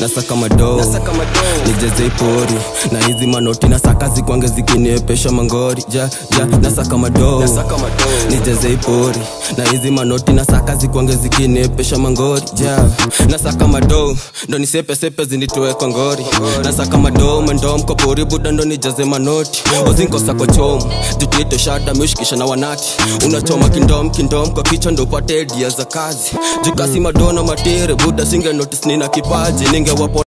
nasaka madoo nijeze ipori na hizi manoti nasaka zikwange zikiniepesha mangori ja ja nasaka madoo nijeze ipori na hizi manoti nasaka zikwange zikiniepesha mangori ja nasaka madoo ndo nisepesepe zinitoe kwa ngori nasaka madoo mendo mkopori buda ndo nijaze manoti ozinkosa kwa chomo jutito shada meushikisha na wanati unachoma kindom kindom kwa kichwa ndo upate edia za kazi jukasi madona matere buda singe notice nina kipaji ningewapo